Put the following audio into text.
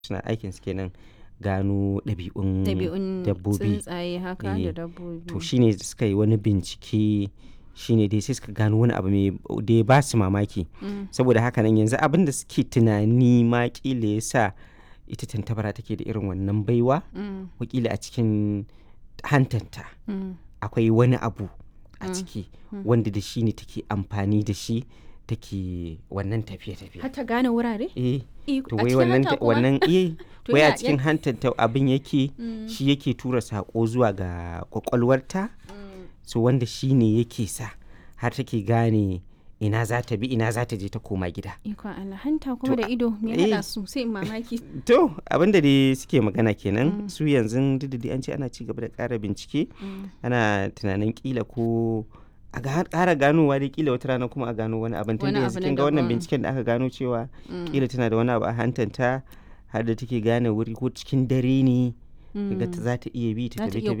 suna aikin su kenan gano ɗabi'un ɗabi'un dabbobi tsuntsaye haka Eh, da dabbobi to shine suka yi wani bincike shine dai sai suka gano wani abu mai da ya ba su mamaki Mm, saboda haka nan yanzu abin da suke tunani ma kila ya sa ita tantabara take da irin wannan baiwa mm, wakila a cikin hantanta mm. akwai wani abu a Mm, ciki mm. wanda da shi ne take amfani da shi take wannan tafiye-tafiye har ta gane wurare eh Eh, to a wai cikin wannan hanta kuma? wannan eh To wai a ya- cikin hantanta abin yake Mm, shi yake tura sako zuwa ga kwakwalwarta mm. so wanda shi ne yake sa har take gane ina za ta bi ina za ta je ta koma gida Ikon Allah hanta kuma To, da ido me eh. haɗa su sai in mamaki. to abinda dai suke magana kenan Mm. su yanzu duk da dai an ce ana ci gaba da ƙara bincike Mm. ana tunanin kila ko a ga- ƙara ganowa dai kila wata rana kuma a gano wani abin tun Wani da abu yanzu na kin ga wannan daban. binciken da aka gano cewa Mm. kila tana da wani abu a hantanta har da take gane wuri ko cikin dare ne ga ta Mm. za ta iya bi ta Za ta tafi iya